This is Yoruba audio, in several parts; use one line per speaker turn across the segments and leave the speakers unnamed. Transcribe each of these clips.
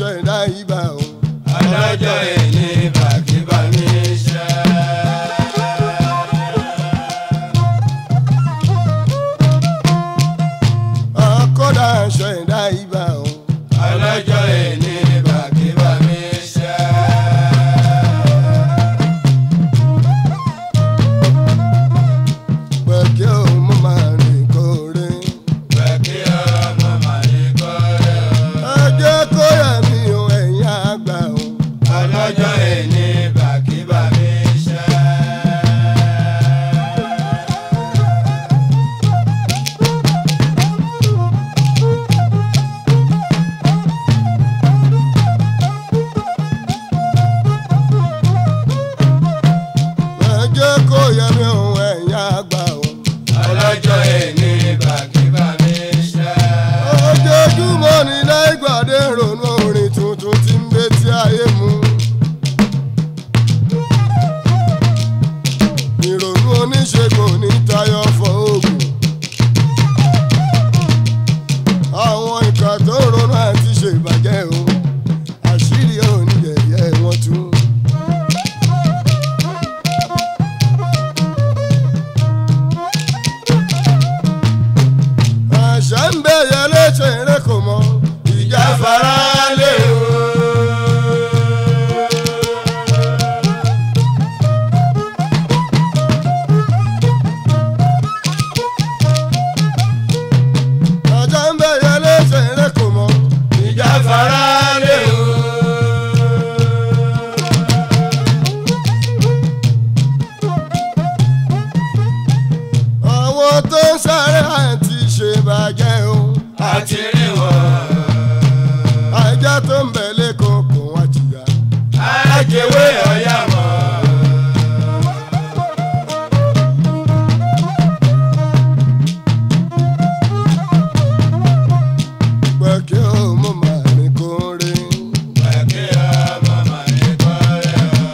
ṣẹ̀dá ibà o.
ọlọ́jọ́ èní bàkíbà mi ṣe.
akọ́dà ṣẹ̀dá ibà o.
ọlọ́jọ́ èní bàkíbà mi ṣe.
pẹ̀kẹ́ o mo máa rìn kóore.
bàkí ọmọ màrí kọ́rẹ́ o.
ẹ jẹ́ kó yẹ mí o ẹ̀yin àgbà o.
ọlọ́jọ́ èní bàkíbà mi ṣe.
ẹ jẹ́ kó yẹ mí o ẹ̀yin àgbà o.
ọlọ́jọ́ èní bàkíbà mi ṣe.
ojoojúmọ́ ni láìgbàdé ronú orin tuntun tí ń bẹ tí ayé mu. ìrònú oníṣègùn ní tayọ fọ oògùn. àwọn ìkà tó ronú àti ṣèbàjẹ́ o àṣírí oníyẹ̀yẹ́ wọn tú. àṣà ń bẹ yẹlé ṣe eré kò mọ ìjà fara lé o. àṣà ń bẹ yẹlé ṣe eré kò mọ ìjà fara lé o. àwọn tó ń sáré àti ṣèbàjẹ́ o.
àti rí wọn.
ajá tó ń bẹ̀ lẹ́kọ̀ọ́ kò wá jìyà.
àjẹwé ọ̀yà mọ́.
pẹ̀kẹ́ o mo máa ní kórè.
bàkí ọmọ màrí kọ́rẹ́ o.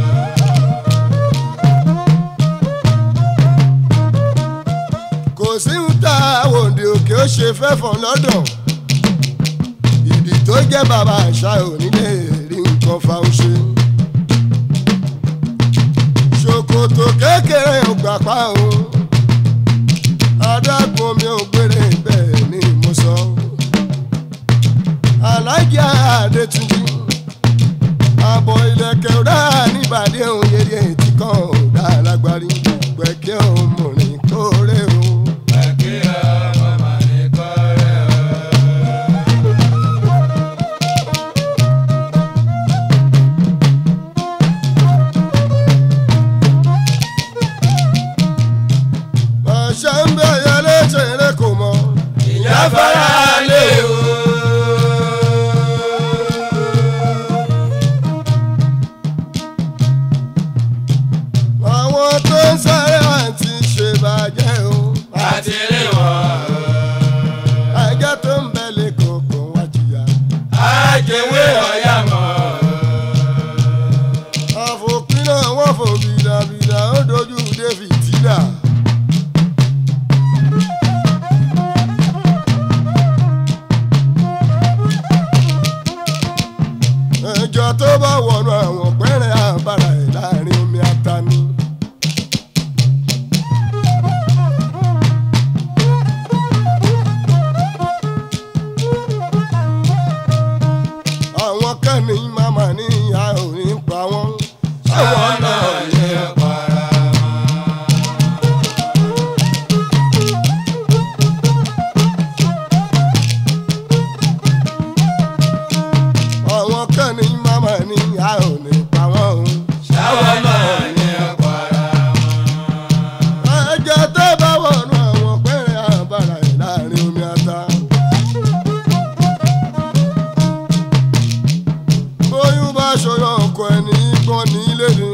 kò sí ń ta òǹdè òkè ó ṣe fẹ́fọ̀n lọ́dọ̀. ìdí tó jẹ́ bàbá àṣà onílé rí nǹkan fáwọn ṣe. ṣòkòtò kékeré ò gbà pa o. adágún mi ò gbére bẹ́ẹ̀ ni mo sọ. alájà adétúnjì àbọ̀ ilẹ̀kẹ̀ ọ̀dà níbàdí òun yẹyẹ tí kan ọ̀dà lágbárí pẹ̀kẹ́ òun mọ̀rin kórè o.
bàkí ọmọ màrí kọ́rẹ́ o.
àṣà ń bẹ yẹlé ṣeré kò mọ.
ìyá fara lé o.
àwọn tó ń sáré àti ṣèbàjẹ́ o.
àti rí wọn.
ajá tó ń bẹ lẹ́kọ̀ọ́ kò wá jìyà.
àjẹwé ọ̀yà mọ́.
àfòpin náà wọ́n fò bìdàbìdà ó dojú david tìdà. ẹjọ́ tó bá wọnú àwọn pẹ́rẹ́ àbára ẹ̀ láàrin omi atani. àwọn kan ní màmá ní ìyá ò ní pa wọ́n.
àwọn náà ní ọ̀pára wọn.
àwọn kan ní màmá ní ìyá ò ní pa wọ́n.
àwọn náà ní ọ̀pára wọn.
ẹjọ́ tó bá wọnú àwọn pẹ́rẹ́ àbára ẹ̀ láàrin omi ata. bóyún bá ṣọyọ ọkọ ẹni gbọ́n ní ilé ni.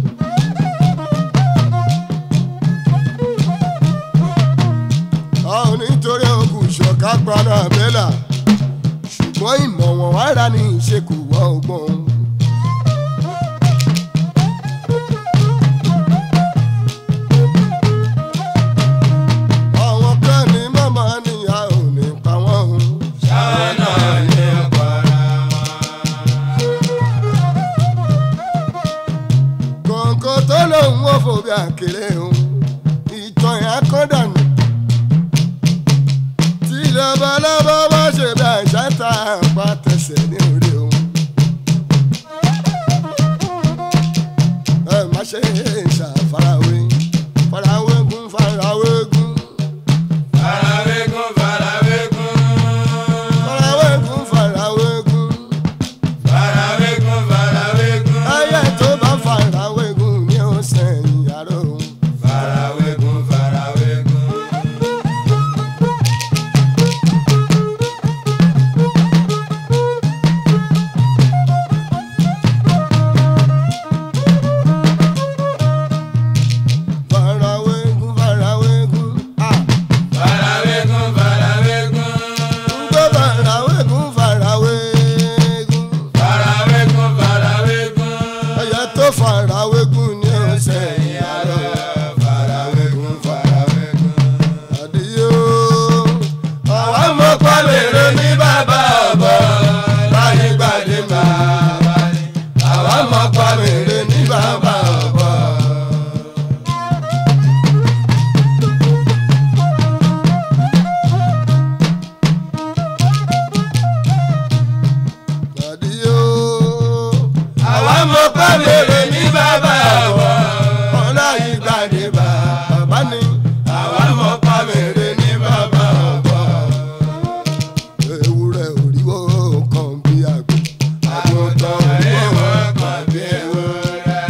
a ò nítorí òkú ṣọ̀ká paná àbẹ́là ṣùgbọ́n ìmọ̀ wọn wára ní ìṣekù wọ́n ọgbọ́n. àwọn kan ní màmá níyà ò ní pa wọ́n.
àwọn náà ní ọ̀pára wọn.
bí àkèrè òun ìtàn yẹn kọ́ dànù tí lọ́bọ̀lọ́bọ̀ bá ṣe bí àṣà ta àpá tẹsẹ̀ ní orí òun. ẹ má ṣe ṣàfarawé farawé gún farawé gún
Farawégún, farawégún.
farawé gún farawé gún
Farawégún, farawégún.
ẹyẹ tó bá farawé gún ní ọ̀sẹ̀ ìyàrá òun.
Farawégún, farawégún.
farawé gún farawé gún ah
Farawégún, farawégún.
gbọ́ farawé gún farawé gún
Farawégún, farawégún.
ẹyẹ tó farawé gún ní ọ̀sẹ̀ ìyàrá òun.
Farawégún, farawégún.
àdìyó
Àwa mọ̀ pàmèrè ní bàbá ọ̀bọ. Láyé gbàdé bàbá ni. Àwa mọ̀ pàmèrè ní bàbá ọ̀bọ.
àdìyó
Àwa mọ̀ pàmèrè ní bàbá ọ̀bọ.
ọ̀la ìgbàdé bàbá ni
Àwa mọ̀ pàmèrè ní bàbá ọ̀bọ.
ewúrẹ́ òríwó kan bí àgbò
Àgùntàn ìwọ̀ kan bí ewúrẹ́.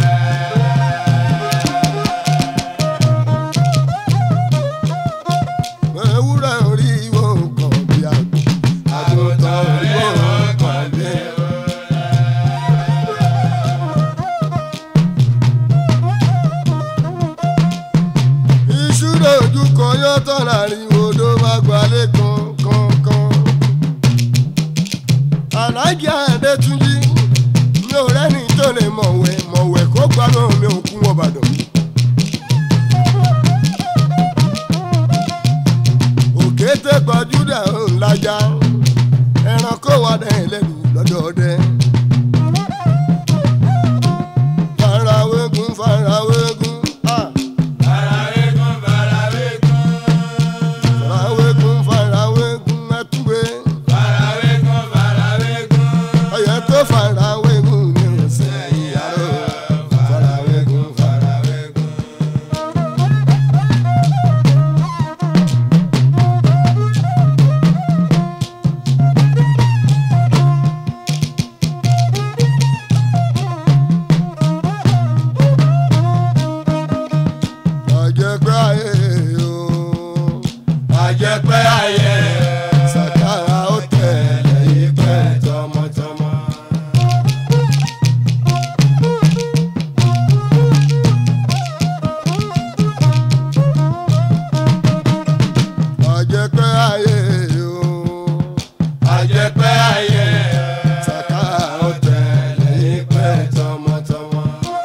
ewúrẹ́ òríwó kan bí àgbò
Àgùntàn ìwọ̀ kan bí ewúrẹ́.
ìṣúra ojú kan yóò tán láàrin odò má gbalẹ̀ kankan. aláàjì àdétúnjì mi ò rẹ́ni tó lè mọ̀wẹ́ mọ̀wẹ́ kó gbádùn mi ò kú wọn bàdàn. òkété gbajúdà ńlájà ẹranko wà dẹ̀ lẹ́nu lọ́dọọdẹ. farawégun farawégun ah.
Farawégún, farawégún.
farawégun farawégun ẹtúwé
Farawégún, farawégún.
ọyẹ tó farawégun ní ọ̀sẹ̀ ìyàrá farawégun
farawégún.
àjẹpẹ́ ayé o
Àjẹpẹ́ ayé.
sàkárà ó tẹ̀lé ìpẹ́
tọmọtọmọ.
àjẹpẹ́ ayé o
Àjẹpẹ́ ayé.
sàkárà ó
tẹ̀lé ìpẹ́ tọmọtọmọ.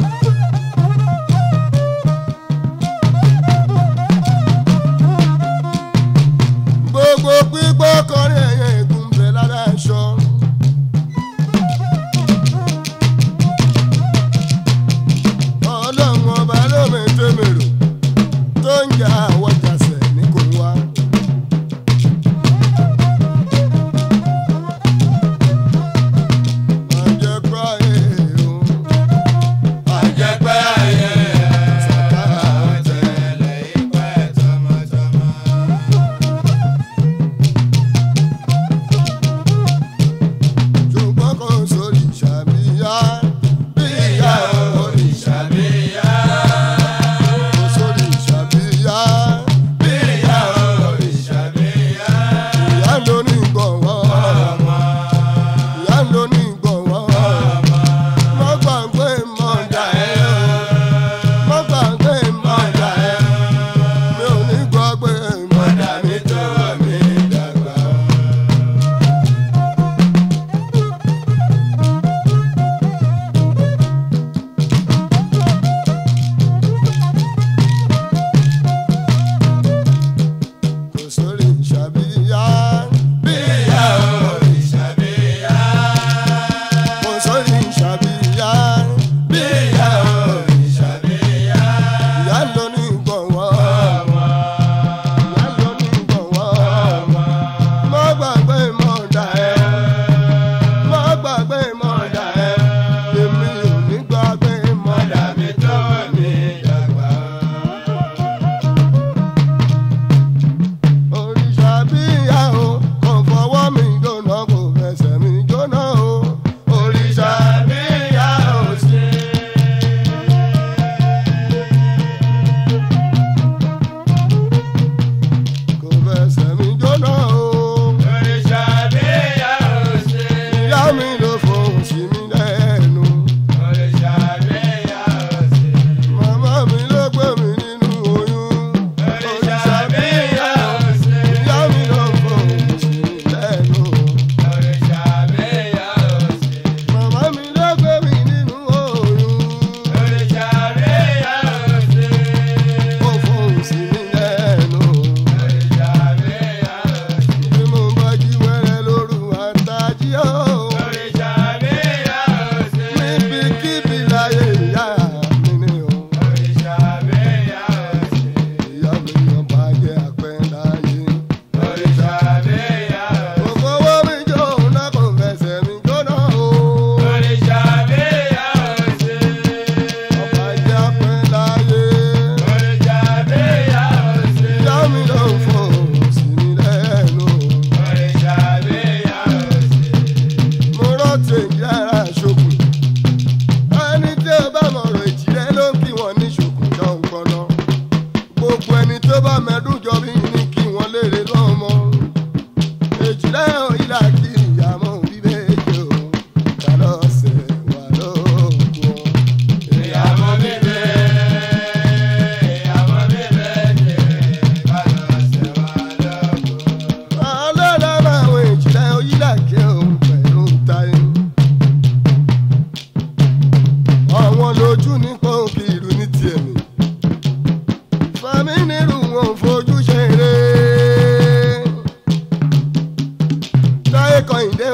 gbogbo pípọ́ kọrin ẹ̀yẹ ègún bẹ̀ lára aṣọ. ọlọ́run ọba ló mẹ́tẹ́ mèrò tó ń jà àwọn jàsẹ̀ ní kò wá.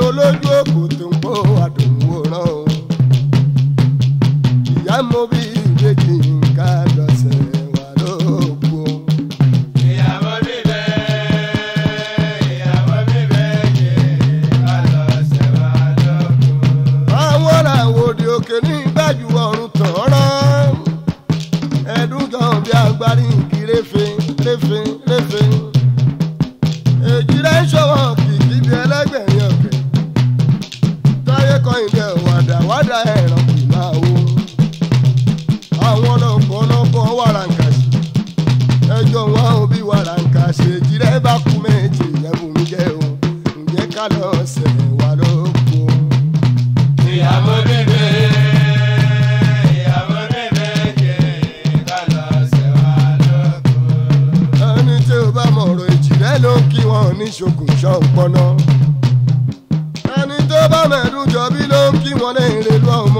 olójú òkú tó ń kó àdùnwó rán o. ìyá mo bí ìbejì ká lọ́sẹ̀ wà lóko.
ìyàwó mi bẹ́ẹ̀ ìyàwó mi bẹ́ẹ̀ jẹ́ ká lọ sẹ́wà lóko.
àwọn làwọn òde òkè ní ìgbàjú ọ̀run tàn rán. ẹ̀dùn kan bí agbárí igi réfe réfe réfe. èjì rẹ̀ ń ṣọwọ́ kìkì bí ẹlẹ́gbẹ̀rin ọ̀kẹ́. táyé kan ìdẹ wàdà wàdà ẹ̀ràn kì máa wo. àwọn ọlọ́pọ̀ ọlọ́pọ̀ wàràǹkàṣì. ẹjọ́ wọn ò bí wàràǹkàṣì èjì rẹ̀ bá kú méjì yẹn bùn jẹ́ o. ǹjẹ́ ká lọ sẹ̀ wà lóko.
ìyàwó mi bẹ́ẹ̀ ìyàwó mi bẹ́ẹ̀ jẹ́ ká lọ sẹ́wà lóko.
ẹni tí ó bá mọ̀rọ̀ ìjìnlẹ̀ ló ń kí wọn ní ṣokùn ṣọ́ọ̀pọ̀nà. ẹni tó bá mẹ́dún jọbí ló ń kí wọn ní ìrèlú ọ̀hún